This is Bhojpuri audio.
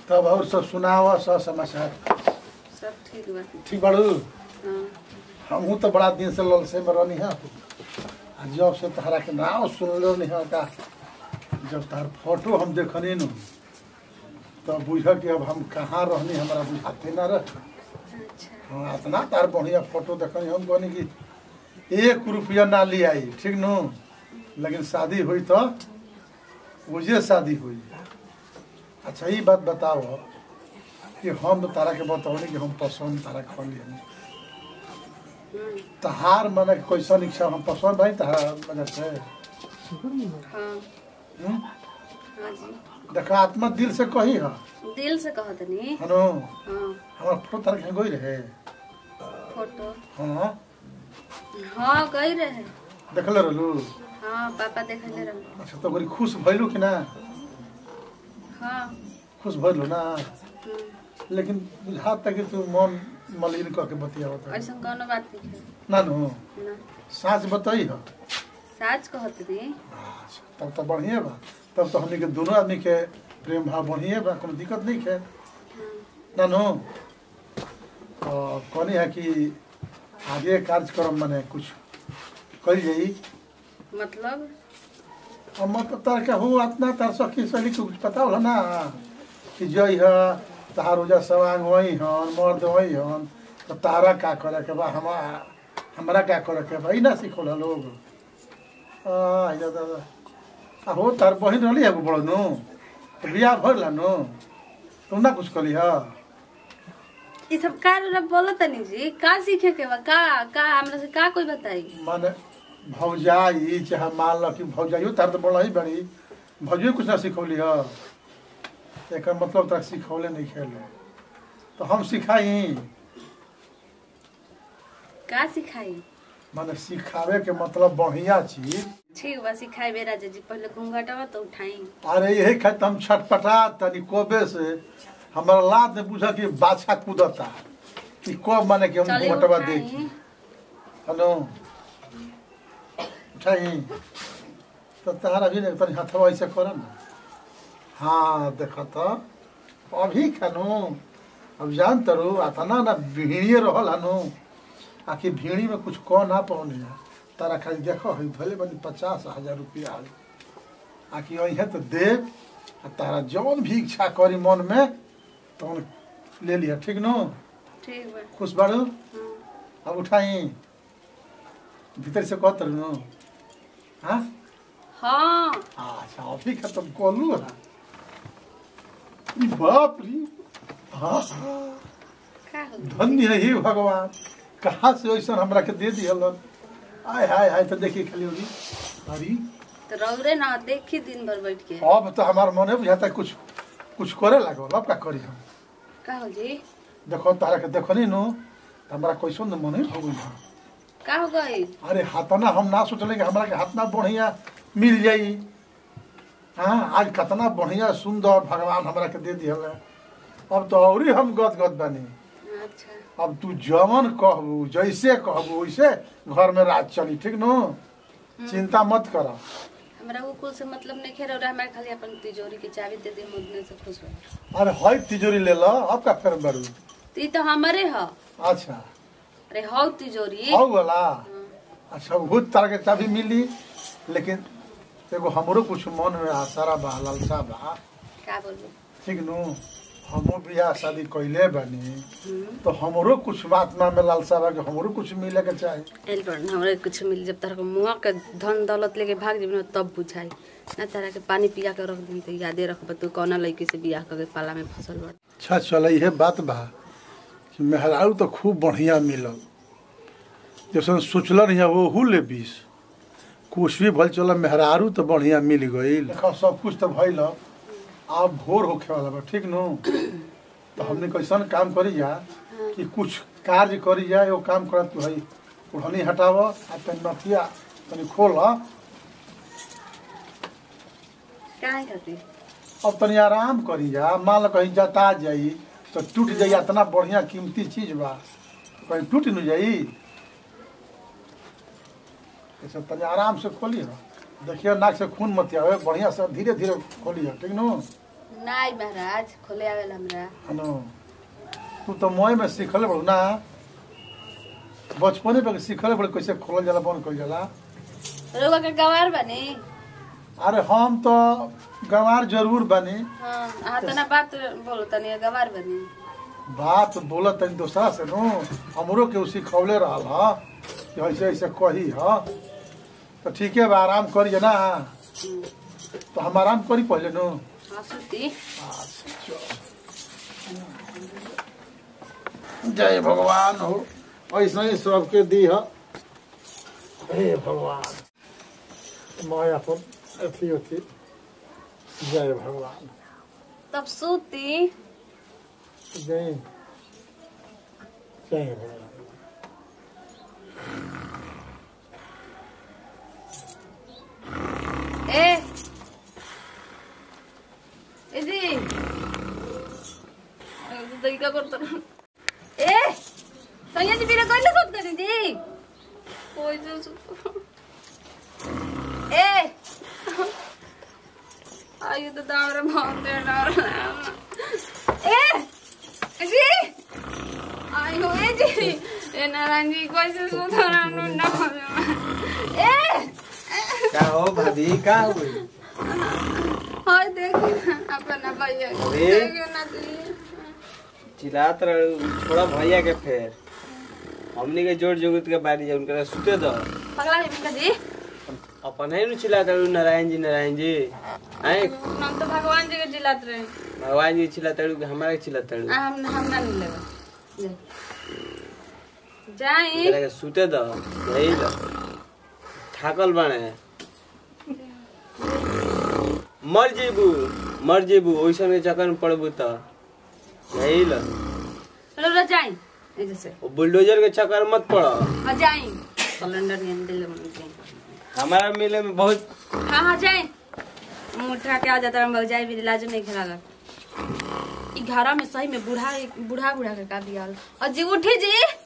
तब और सब सुनाव सब समाचार सब ठीक बा ठीक बाड़ू हाँ हमहू तो बड़ा दिन से ललसे में रहनी है आ जब से तहरा के नाम सुनलो नहीं है का जब तार फोटो हम देखनी नु तब बुझ कि अब हम कहाँ रहनी हमारा बुझाते ना रह अच्छा हाँ इतना तार बढ़िया फोटो देखनी हम कहनी कि एक रुपया ना ले आई ठीक नु लेकिन शादी हुई तो मुझे शादी हुई अच्छा ये बात बताओ कि हम तो तारा के बताओ कि हम पसंद तारा कर लिए हम्म, तहार मन कैसन इच्छा हम पसंद भाई तहार मजा से हाँ हम्म? हाँ जी देखा आत्मा दिल से कही है दिल से कहत नी हनो हाँ हमारा फोटो तार के गई रहे फोटो हाँ हाँ गई रहे देखले रहलू हाँ पापा देखले रहे अच्छा तो बड़ी खुश भइलू कि ना हाँ खुश भइलू ना हम्म, लेकिन बुझात तक कि तू मन मलिन कह के बतियावत है ऐसा कोनो बात नहीं है ना नो ना साँच बताई है साच कहत नी अच्छा तब तो बढ़िया बा तब तो हमनी के दोनों आदमी के प्रेम भाव बढ़िया बा कोनो दिक्कत नहीं है हाँ, ना नो तो कहनी है कि आगे कार्यक्रम मने कुछ कल जाई मतलब अब मतलब तार के हो इतना तार सखी सली के कुछ पता होला ना कि जई है तार उजा सवांग वही हन मर्द वही हन तो तारा का करे के बा हमा हमरा का करे के बा ई ना सिखोला लोग आ इजा दादा आ हो तार बहिन रहली है बड़ नु तो बियाह भरला नु तुम ना कुछ कली है ये सब का रौरा बोलत तनी जी का सीखे के बा का का हमरा से का कोई बताई माने भौजाई चाहे मान लो कि भौजाइयो तार तो बड़ा ही बड़ी भौजियो कुछ ना सिखौली है एक मतलब तक सिखौले नहीं खेले तो हम सिखाई का सिखाई माने सिखावे के मतलब बढ़िया चीज ठीक बा सिखाई बेरा जी पहले घूंघटवा तो उठाई अरे यही खातिर हम छटपटा तनी कोबे से हमारा लाद ने पूछा कि बाछा कूदता कि कब माने कि हम चलिए घुमटवा उठाई। देखी हेलो उठाई तो तहारा भी नहीं तनी हथवा ऐसे कर ना हाँ देख तो अभी खानो अब जान तरू अतना ना भीड़िए रहल हनु आखिर भीड़ी में कुछ कह ना पौने तारा खाली देखो है भले बनी पचास हजार रुपया आल आखिर अहे तो दे आ तारा जौन भी इच्छा करी मन में तौन ले लिया ठीक नो ठीक बा खुश बाड़ू हाँ, अब उठाई भीतर से कहत नु हाँ हाँ अच्छा अभी खत्म कलू है ई बाप रे हाँ का हो गइल? धन्य है हे भगवान कहाँ से ऐसा हमरा के दे दियल आय हाय हाय तो देखिए खाली होगी अरे तो रौरे ना देखी दिन भर बैठ के अब तो हमार मन है बुझाता है कुछ कुछ करे लागल अब का करी हम का हो जी देखो तारा के देखनी नु तो हमारा कैसन न मन है हो गई का हो गई अरे हाथना हम ना सोचले कि हमरा के हाथना बढ़िया मिल जाई हाँ आज कितना बढ़िया सुंदर भगवान हमरा के दे दियल है। अब तो और ही हम गद गद बनी अच्छा अब तू जवन कहबू जैसे कहबू वैसे घर में राज चली ठीक नो चिंता मत कर हमरा वो कुल से मतलब नहीं खेल रहा हमारे खाली अपन तिजोरी की चाबी दे दे मुदने से खुश हो अरे हई तिजोरी ले लो अब का फेर बड़ू तो ई तो हमारे ह अच्छा अरे हौ तिजोरी हो वाला हाँ, अच्छा बहुत तरह के चाबी मिली लेकिन एगो हमरो कुछ मन में आसारा बा लालसा बा का बोलू ठीक नु हमो बियाह शादी कैले बानी हम्म, तो हमरो कुछ आत्मा में लालसा बा कि हमरो कुछ मिले के चाही एल पर हमरा कुछ मिल जब तारा को मुआ के धन दौलत लेके भाग जेबी ना तब बुझाई ना तारा के पानी पिया के रख दी तो यादे रखब तू कौना लड़की से बियाह करके पाला में फसल बड़ अच्छा चल इहे बात बा कि मेहरारू तो खूब बढ़िया मिलल जैसे सोचलन है वो ले बीस कुछ भी भल चल मेहरारू तो बढ़िया मिल गई देखो सब कुछ तो भइल अब भोर होखे वाला बा ठीक नु तो हमने कैसन काम करी जा कि कुछ कार्य करी जा एगो काम कर तू हई ओढ़नी हटाव आ तनी नथिया तनी खोल काहे खातिर अब तनी आराम करी जा मान लो कहीं जता जाई तो टूट जाई इतना बढ़िया कीमती चीज बा कहीं टूट न जाई ऐसे तनी आराम से खोली हो देखिए नाक से खून मत आवे बढ़िया से धीरे धीरे खोली हो ठीक नु नाई महाराज खोले आवेला हमरा हनो तू तो मोय में सीखल बड़ू ना बचपने पे सीखल बड़ू कैसे खोलल जाला बंद कइल जाला रउआ के गवार बनी अरे हम तो गंवार जरूर बनी हाँ हाँ तना बात बोलो तनी गवार बनी बात बोलत तनी दोसरा से नु हमरो के उसी खौले रहल ह कि ऐसे ऐसे कही ह तो ठीक है बा आराम करिए ना हम्म, तो हम आराम करी पहले नु हाँ सुती जय भगवान हो ऐसा ही सबके दी ह हे भगवान मैं अपन अथी अथी जय भगवान तब सुती जय जय भगवान ए এদি দইকা করতো এ সৈয়া দি বিরে কইলে কত করে দি কই যে এ আয়ু তো দামরে ভাঙতে না এ জি আয়ু এ জি এ নারায়ণজি কইছে সুতরাং না এ का हो भाभी का हो गई हाय देखिए अपना भैया अरे। देखिए ना दी चिल्लात रह छोड़ा भैया के फेर हमनी के जोड़ जोगत के बारी जा उनकरा सुते दो पगला है बिका जी अपन है नु चिल्लात रह नारायण जी नारायण जी आए हम तो भगवान जी के जिलात रहे भगवान जी चिल्लात रह हमारा के चिल्लात रह आ, हम हम ना नहीं लेगा ले। जाई उनकरा के सुते दो यही लो थाकल बने मर जेबू मर जेबू ओइसन के चक्कर में पड़बू त यही लो चलो रे जाई ए जैसे वो बुलडोजर के चक्कर में मत पड़ो हाँ जाई सिलेंडर नहीं दिल में जाई हमारा मिले में बहुत हाँ हाँ जाई मुठा के आ जाता हम जाई भी लाज नहीं खेला ई घरा में सही में बूढ़ा बूढ़ा बूढ़ा के का दिया और जी उठी जी